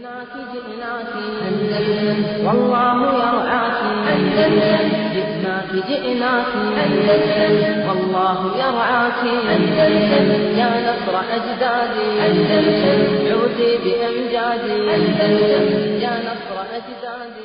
جئناك جئناك أندلس والله يرعاك أندلس جئناك جئناك أندلس والله يرعاك أندلس يا نصر أجدادي أندلس عودي بأمجادي أندلس يا نصر أجدادي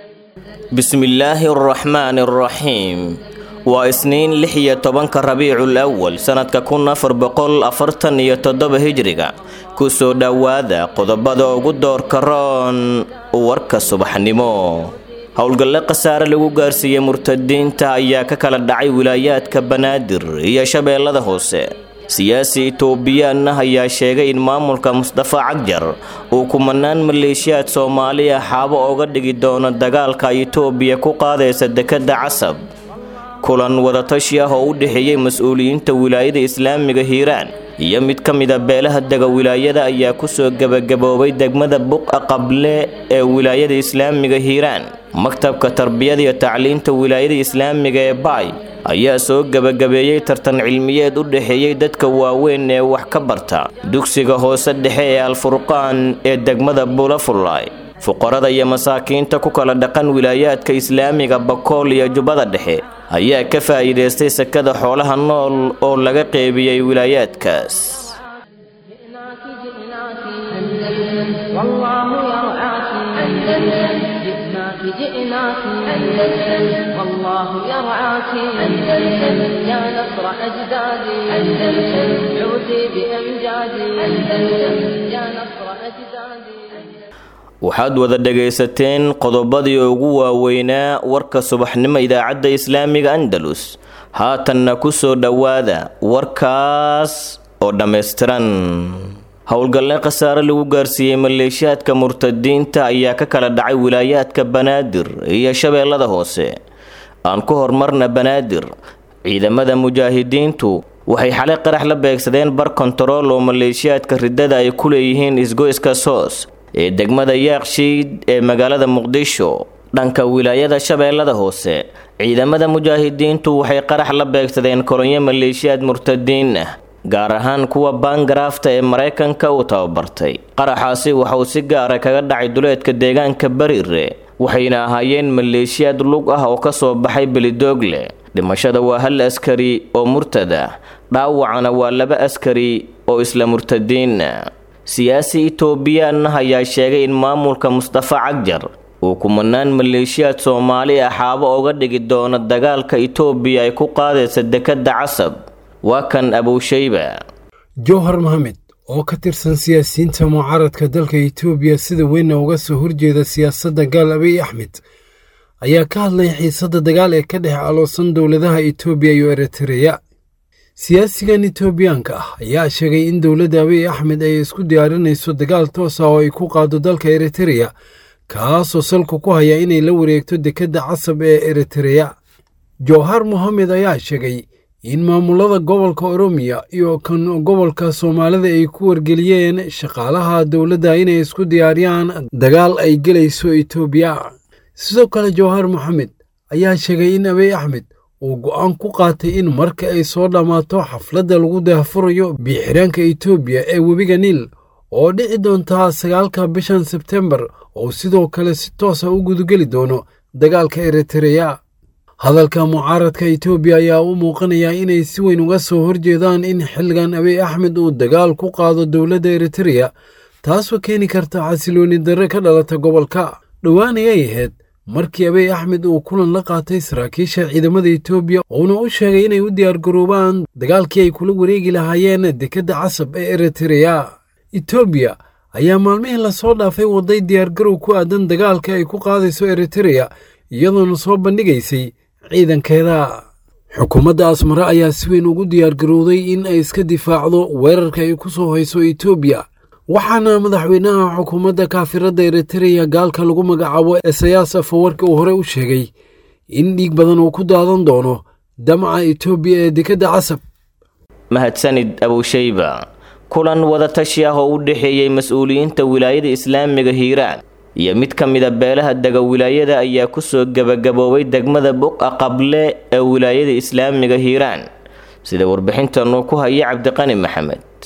bismillaahi araxmaani araxiim waa isniin lix iyo tobanka rabiicul awal sannadka kun afar boqol afartan iyo toddoba hijriga kusoo dhowaada qodobada ugu doorka roon warka subaxnimo howlgalle khasaare lagu gaarsiiyey murtadiinta ayaa ka kala dhacay wilaayaadka banaadir iyo shabeellada hoose siyaasi itoobiyaanna ayaa sheegay in maamulka mustafa cagjar uu kumanaan maleeshiyaad soomaaliya xaabo oga dhigi doono dagaalka itoobiya ku qaadaysa dekedda casab kulan wadatashi ah oo u dhexeeyey mas-uuliyiinta wilaayada islaamiga hiiraan iyo mid ka mida beelaha dega wilaayada ayaa kusoo gebagaboobay degmada buqa qable ee wilaayada islaamiga hiiraan maktabka tarbiyada iyo tacliinta wilaayada islaamiga ee baay ayaa soo gebagabeeyey tartan cilmiyeed u dhexeeyey dadka waaweyn ee wax ka barta dugsiga hoose dhexe ee alfurqaan ee degmada buulafullaay fuqarada iyo masaakiinta ku kala dhaqan wilaayaadka islaamiga bakool iyo jubbada dhexe ayaa ka faa'iidaystay sakada xoolaha nool oo laga qeybiyey wilaayaadkaas جئناك جئناك أندلس والله يرعاك أندلس جئناك جئناك أندلس والله يرعاك أندلس يا نصر أجدادي أندلس عودي بأمجادي أندلس يا نصر أجدادي waxaad wada dhagaysateen qodobadii ugu waaweynaa warka subaxnimo idaacadda islaamiga andalus haatanna ku soo dhowaada warkaas oo dhammaystiran howlgalle khasaare lagu gaarsiiyey maleeshiyaadka murtadiinta ayaa ka kala dhacay wilaayaadka banaadir iyo shabeellada hoose aan ku hormarna banaadir ciidamada mujaahidiintu waxay xalay qarax la beegsadeen bar kontarool oo maleeshiyaadka riddada ay ku leeyihiin isgoyska soos ee degmada yaaqshiid ee magaalada muqdisho dhanka wilaayada shabeellada hoose ciidamada mujaahidiintu waxay qarax la beegsadeen kolonyo maleeshiyaad murtadiin ah gaar ahaan kuwa baangaraafta ee maraykanka uu tababartay qaraxaasi waxauu si gaara kaga dhacay duleedka deegaanka bariire waxayna ahaayeen maleeshiyaad lug ah oo ka soo baxay belidoogle dhimashada waa hal askari oo murtad ah dhaawacana waa laba askari oo isla murtadiina siyaasi itoobiyaanna ayaa sheegay in maamulka mustafa cagjar uu kumanaan maleeshiyaad soomaali ah xaabo oga dhigi doono dagaalka itoobiya ay ku qaadaysa dekedda casab waa kan abuushayba jowhar maxamed oo ka tirsan siyaasiyiinta mucaaradka dalka itoobiya sida weynna uga soo horjeeda siyaasadda gaal abiy axmed ayaa ka hadlay xiisadda dagaal ee ka dhex aloosan dowladaha itoobiya iyo eritreya siyaasigan itoobiyaanka ah ayaa sheegay in dowladda abiy axmed ay isku diyaarinayso dagaal toos ah oo ay ku qaado dalka eritreya kaasoo salka ku haya inay la wareegto dekedda casab ee eritreya jowhar mohamed ayaa sheegay in maamulada gobolka oromiya iyo kan gobolka soomaalida ay ku wargeliyeen shaqaalaha dowladda inay isku diyaariyaan dagaal ay gelayso itoobiya sidoo kale jowhar moxamed ayaa sheegay in abiy axmed uu go'aan ku qaatay in marka ay soo dhammaato xafladda lagu daahfurayo biixiraanka itoobiya ee webiga niil oo dhici doontaa sagaalka bishan sebtembar oo sidoo kale si toosa u gudugeli doono dagaalka eritreya hadalka mucaaradka itoobiya ayaa u muuqanaya inay si weyn uga soo horjeedaan in xilligan abiy axmed uu dagaal ku qaado dowladda eritreya taasoo keeni karta xasilooni darre ka dhalata gobolka dhowaanayay ahayd markii abiy axmed uu kulan la qaatay saraakiisha ciidamada itoobiya uuna u sheegay inay u diyaargaroobaan dagaalkii ay kula wareegi lahaayeen dekedda casab ee eritreya itoobiya ayaa maalmihii lasoo dhaafay waday diyaargarow ku aadan dagaalka ay ku qaadayso eritreya iyadoona soo bandhigaysay ciidankeeda xukuumadda asmare ayaa si weyn ugu diyaargarowday in ay iska difaacdo weerarka ay ku soo hayso itoobiya waxaana madaxweynaha xukuumadda kaafiradda eritreya gaalka lagu magacaabo esayaas afawarki uu hore u sheegay in dhiig badan uu ku daadan doono damaca itoobiya ee dekedda casab mahadsanid abuushayba kulan wadatashi ah oo u dhexeeyey mas-uuliyiinta wilaayada islaamiga hiiraan iyo mid ka mida beelaha dega wilaayada ayaa kusoo gebagaboobay degmada buqa qable ee wilaayada islaamiga hiiraan sida warbixintan uu ku haya cabdiqani maxamed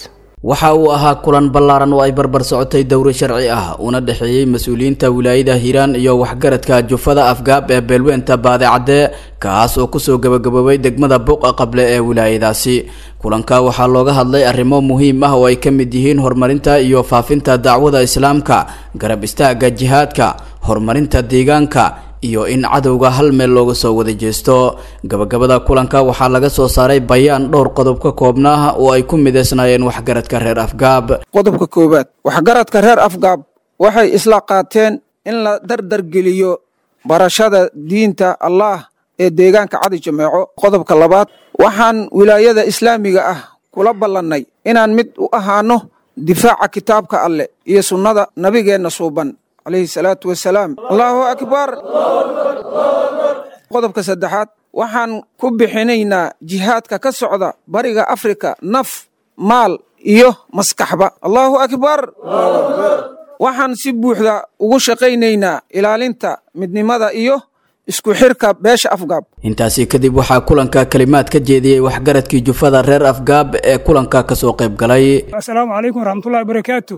waxa uu ahaa kulan ballaaran oo ay barbar socotay dowro sharci ah una dhexeeyey mas-uuliyiinta wilaayada hiiraan iyo waxgaradka jufada afgaab ee beelweynta baadicadde kaas oo kusoo gabagaboobay degmada buuqa qable ee wilaayadaasi kulanka waxaa looga hadlay arrimo muhiim ah oo ay ka mid yihiin horumarinta iyo faafinta dacwada islaamka garab istaaga jihaadka horumarinta deegaanka iyo in cadowga hal meel looga soo wada jeesto gabagabada kulanka waxaa laga soo saaray bayaan dhowr qodob ka koobnaa oo ay ku midaysnaayeen waxgaradka reer afgaab qodobka koowaad waxgaradka reer afgaab waxay isla qaateen in la dardargeliyo barashada diinta allah ee deegaanka cadi jameeco qodobka labaad waxaan wilaayada islaamiga ah kula ballannay inaan mid u ahaano difaaca kitaabka alleh iyo sunnada nabigeenna suuban calayhi salaatu wasalaam allaahu akbar qodobka saddexaad waxaan ku bixinaynaa jihaadka ka socda bariga afrika naf maal iyo maskaxba allaahu akbar waxaan si buuxda ugu shaqaynaynaa ilaalinta midnimada iyo isku xirka beesha afgaab intaasi kadib waxaa kulanka kalimaad ka jeediyey waxgaradkii jufada reer afgaab ee kulanka kasoo qayb galay asalaamu calaykum waraxmatullahi barakaatu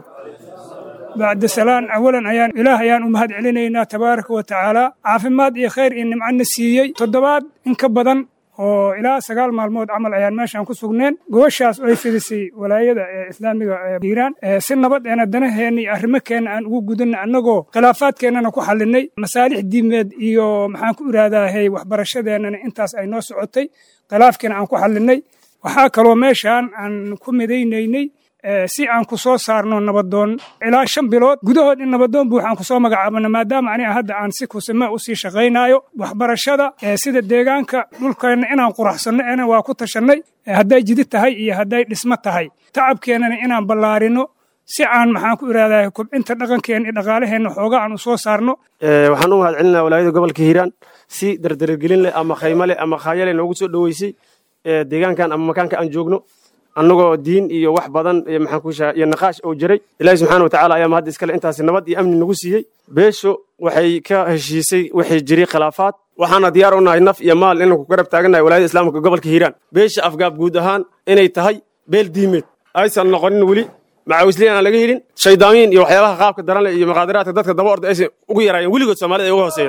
bacda salaan awalan ayaan ilaah ayaan u mahad celinaynaa tabaaraka wa tacaala caafimaad iyo khayr iyo nimcana siiyey toddobaad in ka badan oo ilaa sagaal maalmood camal ayaan meeshaan ku sugneen gobashaas oo ay fidisay walaayada ee islaamiga ee hiiraan si nabad eena danaheenna iyo arrimokeenna aan ugu gudanna annagoo khilaafaadkeennana ku xallinay masaalix diimeed iyo maxaan ku iraadaahay waxbarashadeennana intaas ay noo socotay khilaafkiina aan ku xallinay waxaa kaloo meeshaan aan ku midaynaynay si aan ku soo saarno nabadoon ilaa shan bilood gudahood in nabadoon buuxaan kusoo magacaabano maadaama aniga hadda aan si kusima u sii shaqaynaayo waxbarashada sida deegaanka dhulkeenna inaan quraxsanno ena waa ku tashannay hadday jidid tahay iyo hadday dhismo tahay tacabkeennana inaan ballaarino si aan maxaan ku irahdaa kobcinta dhaqankeenna iyo dhaqaalaheenna xooga aan u soo saarno waxaan u mahad celinaa walaayada gobolka hiiraan si dardargelin leh ama khaymo leh ama khaayale noogu soo dhoweysay deegaankan ama makaanka aan joogno annagoo diin iyo wax badan maxaan ku shaha iyo naqaash oo jiray ilaahi subxaana wa tacala ayaa mahad iskale intaasi nabad iyo amni nagu siiyey beesho waxay ka heshiisay waxay jiray khilaafaad waxaana diyaar u nahay naf iyo maal inaan ku garab taagannahay walaayada islaamka gobolka hiiraan beesha afgaab guud ahaan inay tahay beel diimeed aysan noqonin weli macawisliin aan laga helin shaydaamiin iyo waxyaabaha qaabka daran leh iyo maqaadiraadka dadka daba orda aysan ugu yaraayeen weligood soomaalida ay uga hooseeyeen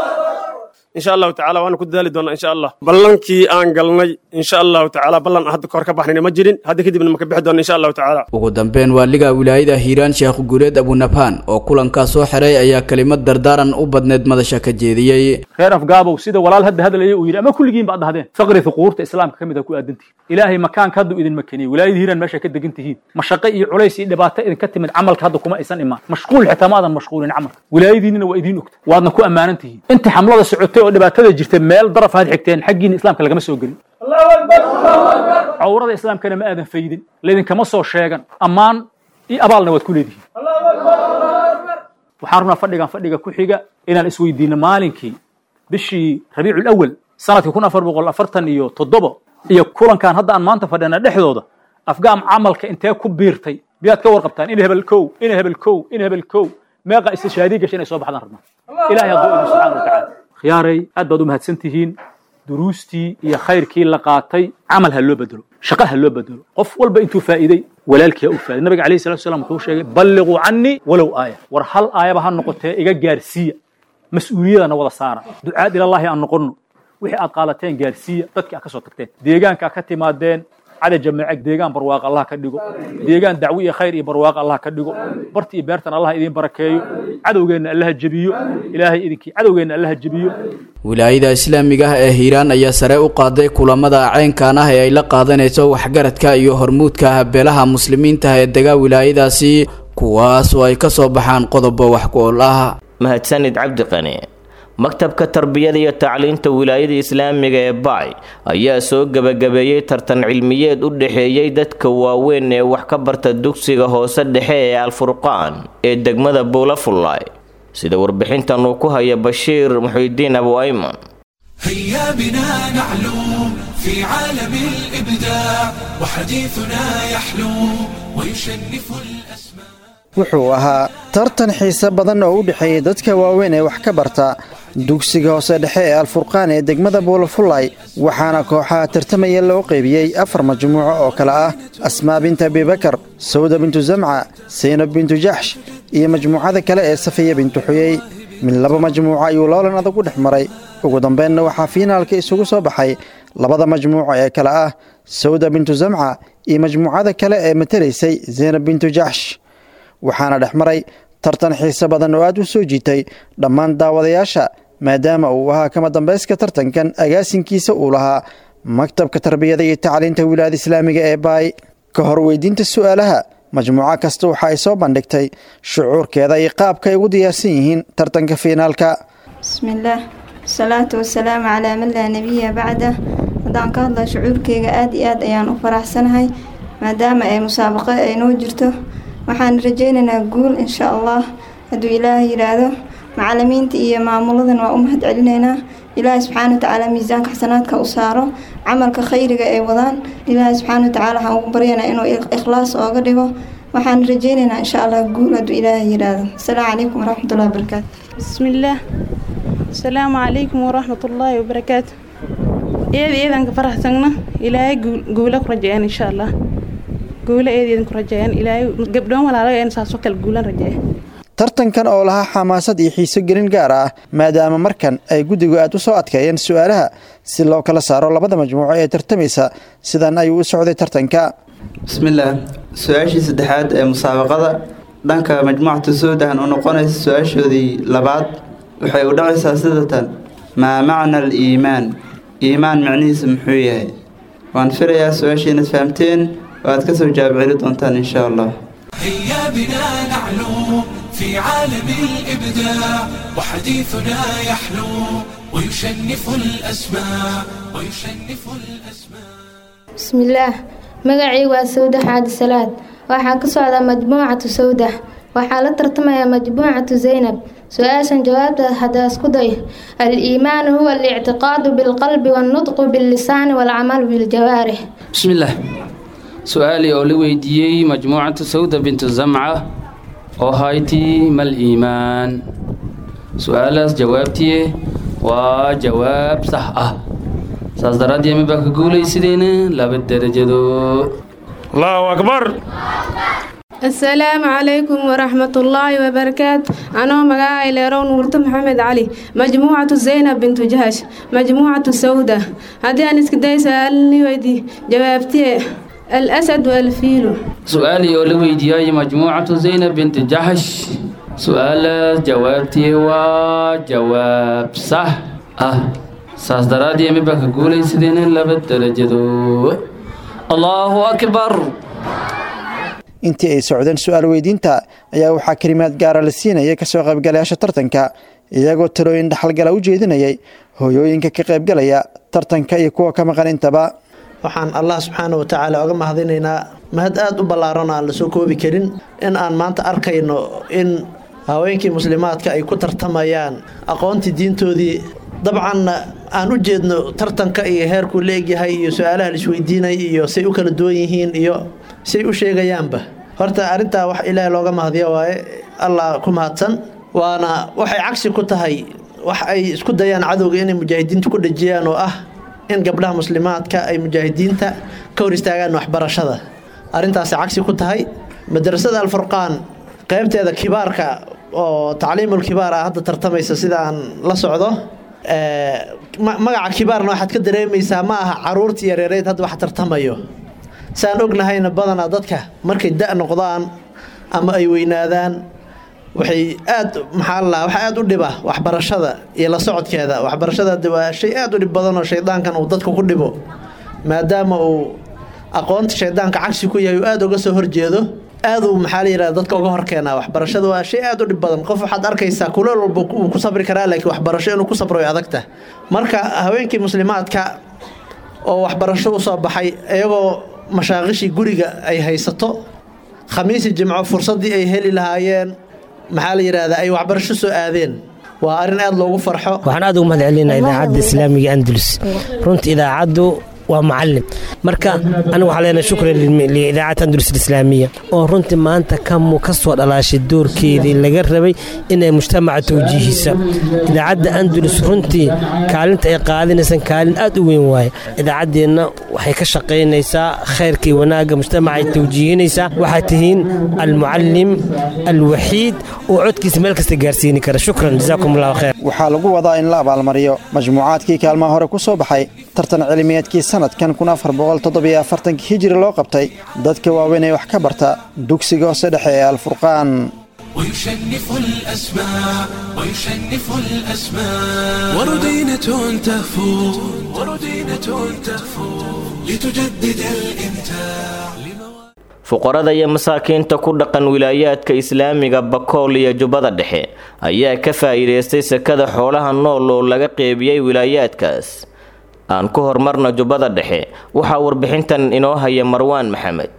insha allahu tacala waana ku dadaali doonaa insha allah ballankii aan galnay insha allahu tacala ballan hadda kahor ka baxnayna ma jirin hadda kadibna maka bixi doona insha allahu tacala ugu dambeyn waaliga wilaayada hiiraan sheekh guuleed abunabhaan oo kulankaa soo xiray ayaa kelimad dardaaran u badneed madasha ka jeediyey reer afgaabow sida walaal hadda hadalaya uu yidhi ama kulligiin baad dhahdeen faqri huquurta islaamka ka mid a ku aadantihin ilaahay makaanka hadda idin makeniyey wilaayada hiiraan meesha ka degan tihiin mashaqo iyo culays iyo dhibaato idinka timid camalka hadda kuma aysan imaan mashquul xitaa ma aadan mashquulin camalka wilaayadiinina waa idiin ogta waadna ku ammaanan tihiin inta xamlada socotay oo dhibaatada jirta meel daraf aad xigteen xaggiina islaamka lagama soo gelin cawrada islaamkana ma aadan faydin laydinkama soo sheegan ammaan iyo abaalna waad ku leedihiin waxaan rabnaa fadhigan fadhiga ku xiga inaan isweydiino maalinkii bishii rabiicul awal sanadkii kun afar boqol afartan iyo toddoba iyo kulankan hadda aan maanta fadhina dhexdooda afgaam camalka intee ku biirtay miyaad ka warqabtaan in hebel kow in hebel kow in hebel kow meeqa istishaadii gasha inay soo baxdaan rabnaa ilahay hadduu idin subxaana wa tacaala khiyaaray aad baad u mahadsan tihiin duruustii iyo khayrkii la qaatay camal ha loo bedelo shaqo ha loo bedelo qof walba intuu faa'iiday walaalkii ha u faa'iday nabiga alayhi salatu wasalam wuxuu sheegay balliquu cannii walow aaya war hal aayaba ha noqotee iga gaarsiiya mas-uuliyadana wada saara ducaad ilallaahi aan noqonno wixii aad qaalateen gaarsiiya dadkii aad ka soo tagteen deegaanka aad ka timaadeen cada jameece deegaan barwaaqo allah ka dhigo deegaan dacwo iyo khayr iyo barwaaqo allah ka dhigo barti iyo beertan allah idiin barakeeyo cadowgeenna allaha jebiyo ilaahay idinkii cadowgeenna allaha jebiyo wilaayada islaamiga ah ee hiiraan ayaa sare u qaaday kulamada caynkan ah ee ay la qaadanayso waxgaradka iyo hormuudka beelaha muslimiinta ee dega wilaayadaasi kuwaas oo ay ka soo baxaan qodobo wax ku ol ah mahadsanid cabdiqani maktabka tarbiyada iyo tacliinta wilaayada islaamiga ee bacay ayaa soo gebagabeeyey tartan cilmiyeed u dhexeeyey dadka waaweyn ee wax ka barta dugsiga hoose dhexe ee alfurqaan ee degmada buulafullaay sida warbixintan uu ku haya bashiir muxiidiin abu ayman هيا بنا نعلو في عالم الإبداع وحديثنا يحلو ويشنف الأسماء wuxuu ahaa tartan xiise badan oo u dhexeeyey dadka waaweyn ee wax ka barta dugsiga hoose dhexe ee alfurqaan ee degmada buulafullay waxaana kooxaha tartamaya loo qeybiyey afar majmuuco oo kale ah asmaa binta abibakar sawda bintu zamca saynab bintu jaxsh iyo majmuucada kale ee safiya bintu xuyey min laba majmuuco ayuu loolan adag u dhex maray ugu dambeynna waxaa fiinaalka isugu soo baxay labada majmuuco ee kale ah sawda bintu zamca iyo majmuucada kale ee matelaysay zaynab bintu jaxsh waxaana dhex maray tartan xiise badan oo aad u soo jiitay dhammaan daawadayaasha maadaama uu ahaa kama dambayska tartankan agaasinkiisa uu lahaa maktabka tarbiyada iyo tacliinta wilaayada islaamiga ee baay ka hor weydiinta su'aalaha majmuuco kasta waxa ay soo bandhigtay shucuurkeeda iyo qaabka ay ugu diyaarsan yihiin tartanka fiinaalka bismillaah wasalaatu wasalaamu calaa man laa nebiya bacda haddaan ka hadla shucuurkeyga aad iyo aad ayaan u faraxsanahay maadaama ay musaabaqo ay noo jirto waxaan rajaynaynaa guul insha allah hadduu ilaahay yidhaahdo macalimiinta iyo maamuladan waa u mahad celinaynaa ilaahay subxaana watacaala miisaanka xasanaadka u saaro camalka khayriga ay wadaan ilaahay subxaana watacaala waxaan ugu baryaynaa inuu ikhlaas ooga dhigo waxaan rajaynaynaa insha allah guul hadduu ilaahay yidhaahdo asalaamu calaykum waraxmatullahi wabarakaatu bismillaah asalaamu calaykum waraxmatullaahi wabarakaatu eed eedan ka faraxsagna ilaahay guula ku rajeeyaan insha allah guula eed eedan ku rajeeyaan ilaahay gabdhoon walaalo een saasoo kale guulan rajeeya tartankan oo lahaa xamaasad iyo xiiso gelin gaar ah maadaama markan ay guddigu aad u soo adkeeyeen su'aalaha si loo kala saaro labada majmuuco ee tartamaysa sidan ayuu u socday tartanka bismillaah su-aashii saddexaad ee musaabaqada dhanka majmuucatu suudan u noqonaysa su-aashoodii labaad waxay u dhacaysaa sidatan maa macna al iimaan iimaan macnihiisa muxuu yahay waan filayaa su-aashii inaad fahamteen oo aad ka soo jawaab celi doontaan insha allah هيا بنا نعلو في عالم الإبداع وحديثنا يحلو ويشنف الأسماء ويشنف الأسماء bismillaah magacii waa sawda xaadi salaad waxaan ka socdaa majmuucatu sawda waxaa la tartamayaa majmuucatu zaynab su-aashan jawaabta haddaa isku day al-iimaanu huwa alictiqaadu bilqalbi wannutqu billisaani waalcamalu biljawaarix bismillaah su-aalii oo la weydiiyey majmuucatu sawda bintu zamca oo haytii mal iimaan su-aalaas jawaabtiye waa jawaab sax ah saas daraaddeed ma baa ka guulaysideyna laba derajado allahu akbar asalaamu calaykum waraxmatullaahi wabarakaatu anoo magacay leerow nuurto maxamed cali majmuucatu zaynab bintu jahash majmuucatu sawda haddii aan iska day su-aalni weydi jawaabtiye الأسد والفيل su-aalii oo la weydiiyay majmuucatu zaynab binti jaxsh su-aalaas jawaabtii waa jawaab sax ah saas daraaddeed ma baa ka guulaysadeen laba derajado allahu akbar intii ay socdeen su-aal weydiinta ayaa waxaa kelimaad gaara la siinayay kasoo qaybgalayaasha tartanka iyagoo talooyin dhaxalgala u jeedinayay hooyooyinka ka qaybgalaya tartanka iyo kuwa ka maqan intaba waxaan allah subxaana wa tacaala oga mahadinaynaa mahad aada u ballaaran aan la soo koobi karin in aan maanta arkayno in haweenkii muslimaadka ay ku tartamayaan aqoontii diintoodii dabcanna aan u jeedno tartanka iyo heerkuu la egyahay iyo su-aalaha laisweydiinay iyo say u kala duwan yihiin iyo say u sheegayaanba horta arrintaa wax ilaahay looga mahadiyo waaye allah ku mahadsan waana waxay cagsi ku tahay wax ay isku dayaan cadowga inay mujaahidiinta ku dhejiyaan oo ah in gabdhaha muslimaadka ay mujaahidiinta ka hor istaagaan waxbarashada arrintaasi cagsi ku tahay madrasada alfurqaan qaybteeda kibaarka oo tacliimul kibaar ah hadda tartamaysa sidaan la socdo magaca kibaarna waxaad ka dareemaysaa ma aha caruurtii yareereyd hadda wax tartamayo saan ognahayna badanaa dadka markay da' noqdaan ama ay weynaadaan waxay aad maxaa la waxa aad u dhiba waxbarashada iyo la socodkeeda waxbarashada hadda waa shay aad u dhib badan oo shaydaankan uu dadka ku dhibo maadaama uu aqoonta shaydaanka cagsi ku yahay uu aada uga soo horjeedo aad uu maxaa la yidhahda dadka uga horkeenaa waxbarashada waa shay aad u dhib badan qof waxaad arkaysaa kuleel walba uu ku sabri karaa laakiin waxbarasho inuu ku sabro way adagta marka haweenkii muslimaadka oo waxbarasho u soo baxay iyagoo mashaaqishii guriga ay haysato khamiisi jimco fursaddii ay heli lahaayeen maxaa la yidhaahdaa ay waxbarasho soo aadeen waa arrin aad loogu farxo waxaan aad ugu mahad celinaa idaacadda islaamiga andalus runta idaacaddu waa mucalim marka anigu waxaa leenahay shukran liidaacad andalus alislaamiya oo runtii maanta kamu ka soo dhalaashay doorkeedii laga rabay inay mujtamaca tawjiihisa idaacadda andalus runtii kaalinta ay qaadinaysan kaalin aad u weyn waaye idaacaddeenna waxay ka shaqaynaysaa khayrkii wanaagga mujtamaca ay tawjiihinaysaa waxaa tihiin almucalim alwaxiid oo codkiisa meel kasta gaarsiini kara shukran jazaakum allahu khayr waxaa lagu wadaa in la abaalmariyo majmuucaadkii kaalmaha hore ku soo baxay tartan cilmiyeedkii sanadkan hijiri loo qabtay dadka waaweyn ee wax ka barta dugsiga hoose dhexe ee alfurqaan ويشنف الأسماء ويشنف الأسماء وردينة تهفو وردينة تهفو لتجدد الإمتاع fuqarada iyo masaakiinta ku dhaqan wilaayaadka islaamiga bakool iyo jubbada dhexe ayaa ka faa'iidaystay sekada xoolaha nool oo laga qeybiyey wilaayaadkaas aan ku hormarna jubbada dhexe waxaa warbixintan inoo haya marwaan maxamed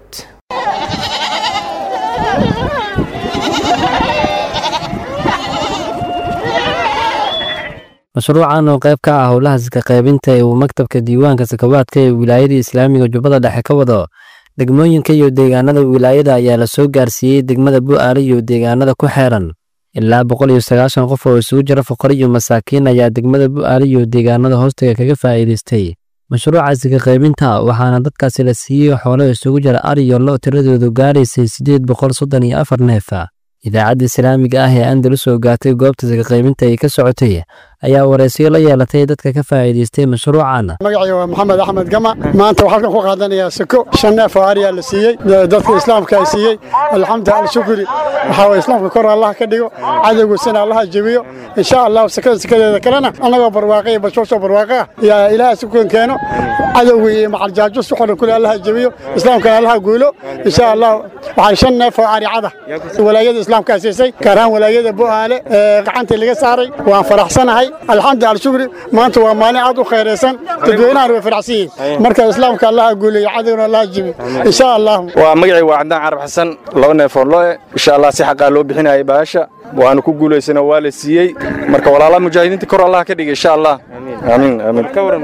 mashruucan oo qayb ka ah howlaha sika qaybinta ee uu maktabka diiwaanka sakawaadka ee wilaayada islaamiga jubbada dhexe ka wado degmooyinka iyo deegaanada wilaayada ayaa la soo gaarsiiyey degmada bu'aale iyo deegaanada ku xeeran ilaa boqol iyo sagaashan qof oo isugu jira fuqaro iyo masaakiin ayaa degmada bu'aale iyo deegaanada hoostaga kaga faa'iidaystay mashruuca sika qaybinta waxaana dadkaasi la siiyey xoolo isugu jira ari iyo lo tiradoodu gaaraysay siddeed boqol soddon iyo afar neefa idaacadda islaamiga ah ee andalus oo gaatay goobta sika qaybinta ay ka socotay ayaa waraysiyo la yeelatay dadka ka faa'iidaystay mashruucan magacayga waa maxamed axmed gama maanta waxaan halkan ku qaadanayaa sako shan neef oo ariyaa la siiyey dadka islaamka ay siiyey alxamdu alshukri waxaa waye islaamka kor allah ka dhigo cadowgiisana allaha jebiyo insha allah sakada sakadeeda kalena annagoo barwaaqa iyo bashooshoo barwaaqa ah yaa ilaaha sukan keeno cadowga iyo macaljaajo si xoran kule allaha jebiyo islaamkana allaha guulo insha allah waxaan shan neef oo ari cada walaayada islaamka siisay gaar ahaan walaayada bu'aale ee gacantii laga saaray waan faraxsanahay alxamdu alshukri maanta waa maalin aad u khayraysan dadweynahana way faraxsan yihiin marka islaamka allaha guuleeyo cadowna allaha jibi insha allah waa magacii waa cadaan carab xasan laba neefoon loe insha allah si xaqaa loo bixinayay baasha waanu ku guulaysana waa la siiyey marka walaalaha mujaahidiinta kor allah ka dhigay insha allah amiin amiin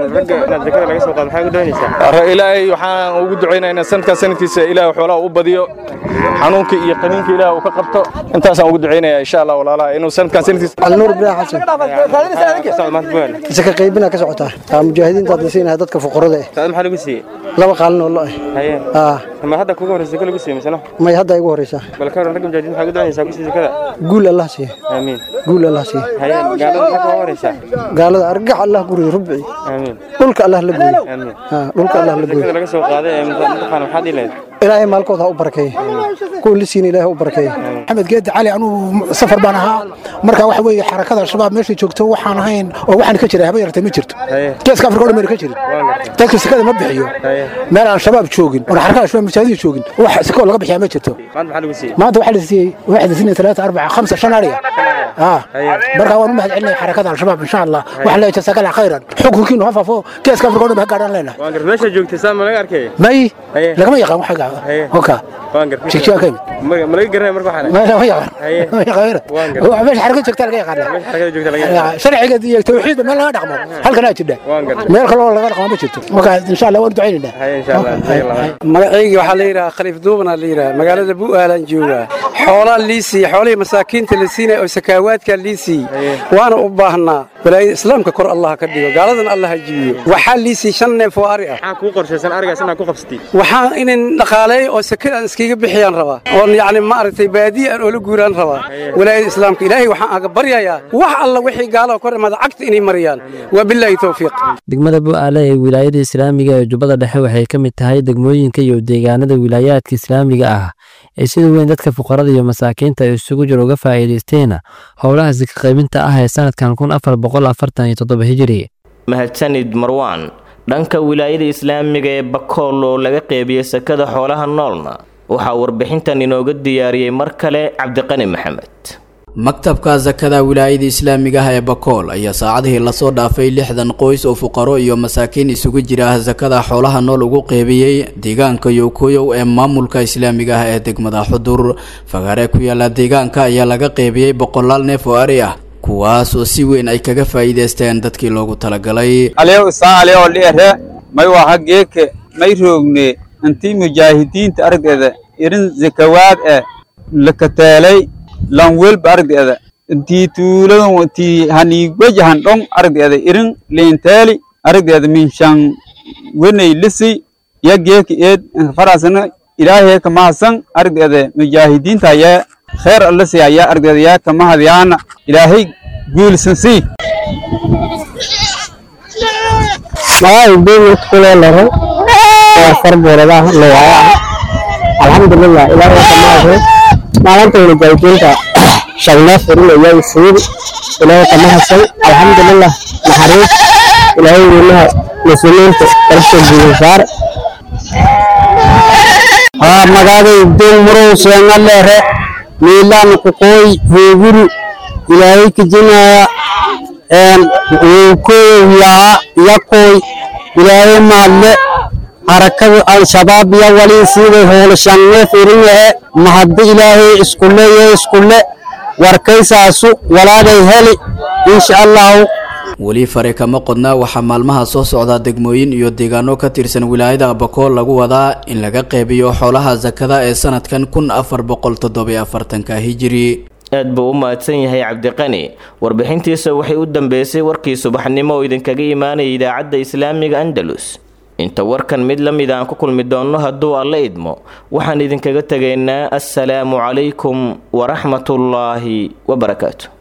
ilaahay waxaan ugu ducaynaa inaa sanadkaa sanadkiisa ilaahay xoolaha u badiyo xanuunka iyo qaniinka ilaah uu ka qabto intaasaan ugu ducaynaya insha allah walaalaha inuu sanadkan sanadkiisa alnuur ibraahim xasan saka qaybina ka socotaa aa mujaahidiinta hadda siinahay dadka fuqarada eh maxaa lagu siiyey laba qaalin oo lo eh aa ma hadda kugu horeysa lagu siiyey misano may hadda igu horeysaa bal ka waran ragga mujaahidiin maxaa ugu ducaynaysaa ku siiyey zakada guul allah siiye aamiin guul allah siiye haye gaalada maxaa kuga horeysaa gaalada argax allah guriyo rubci aamiin dhulka allah la gooyo aamiin aa dhulka allah la gooyo zakada laga soo qaaday ee mutaqaan maxaad ilayd ilaahay maalkooda ha u barakeeye kuwa la siina ilaahay ha u barakeeye maxamed geedi cali anugu safar baan ahaa marka waxa weeye xarakada al-shabaab meeshay joogto waxaan ahayn oo waxaan ka jiray haba yartay ma jirto geeska afrika o dhan mayna ka jirin dadka sekada ma bixiyo meel aan shabaab joogin oon xarakada al-shabaab masaajida joogin wax sekoo laga bixiyaa ma jirto maanta waxaa la siiyey waxaa la siinaya talaata arbaca khamsa shan ariya aa marka waan u mahad celinaya xarakada al-shabaab insha allah waxaan leeyahay jasaakala khayran xukunkiinu ha faafo geeska afrika o dhan ba ha gaadhaan leenahay meesha joogtay saa ma laga arkay may lagama yaqaan waxa oka jigjiga ka ma laga garanay marka waxaan ma yaqaan meesha xaraka joogta laga yaqaan sharciga iyo tawxiidba meel laga dhaqmo halkanaa jidha meel kale oo laga dhaqmo ma jirto marka insha allah waan ducaynaynaa magacaygii waxaa la yidhaha khaliif duubanaa la yidhaha magaalada bu'aalaan joogaa xoolaa lii siiye xoolihii masaakiinta la siinaya oo sakaawaadkaa lii siiyey waana u baahnaa walaayada islaamka kor allah ka dhigo gaaladana allah ha jibiyo waxaa lii siiyey shan neef oo ari ah maxaa kuu qorshaysan arigaas inaad ku qabsatid waxaan inan dhaqaaleeyo oo sakadaan iskaga bixiyaan rabaa oon yacni maaragtay baadiya aan oola guuraan rabaa walaayada islaamka ilaahay waxaan aga baryayaa wax alla wixii gaalada kor imaada cagta inay mariyaan waa bilaahi towfiiq degmada bu'aale ee wilaayada islaamiga ee jubbada dhexe waxay ka mid tahay degmooyinka iyo deegaanada wilaayaadka islaamiga ah ee sida weyn dadka fuqarada iyo masaakiinta ay isugu jir uga faa'iidaysteen howlaha sika qaybinta ah ee sanadkan kun afar boqol afartan iyo toddoba hijiri mahadsanid marwaan dhanka wilaayada islaamiga ee bakool oo laga qeybiyey sakada xoolaha noolna waxaa warbixintan inooga diyaariyey mar kale cabdiqani maxamed maktabka sakada wilaayada islaamiga ah ee bakool ayaa saacadihii lasoo dhaafay lixdan qoys oo fuqaro iyo masaakiin isugu jira sakada xoolaha nool ugu qeybiyey deegaanka yokoyow ee maamulka islaamiga ah ee degmada xudur fagaare ku yaala deegaanka ayaa laga qeybiyey boqolaal neef oo ari ah kuwaas oo si weyn ay kaga faa'iidaysteen dadkii loogu talagalay aliyow isaa aliyow liere may waa hageeke may roogne intii mujaahidiinta aragdeeda irin zakawaad eh lakateelay lanwelba aragdeeda intii tuuladan intii haniigwajahan dhong aragdeeda irin leenteeli aragdeeda minshan wenay lisi ya geeka eed farasana ilaahay ka mahadsan aragdeeda mujaahidiinta ayaa kheer allasi ayaa aragdeeda yaa ka mahadyaana ilaahay guulsan sii magaca beemid kuleelaro waa farbooradaha lowaya alxamdulilah ilaahay ka mahadsan maalinta mujaahidiinta shagneef irinaya siid ilaahay ka mahadsan alxamdulilah naxariis ilaahay weynaha muslimiinta darabta guusaar haa magaaday doon murow seengaleere miilaan kuqooy hooguru ilaahay kijinaya wuukooyow yaa yakooy ilaahay maadle harakada al-shabaab iyo walii siiday hoolashanne firinyahe mahadda ilaahay iskule iyo iskule warkaysaasu walaalay heli insha allahu weli fare kama qodna waxaa maalmaha soo socda degmooyin iyo deegaano ka tirsan wilaayada abakool lagu wadaa in laga qeybiyo xoolaha sakada ee sanadkan kun afar boqol toddobiyo afartanka hijiri aad buu u mahadsan yahay cabdiqani warbixintiisa waxay u dambeysay warkii subaxnimo oo idinkaga imaanaya idaacadda islaamiga andalus inta warkan mid la mid aan ku kulmi doonno hadduu alla idmo waxaan idinkaga tegaynaa assalaamu calaykum waraxmatullaahi wabarakaatu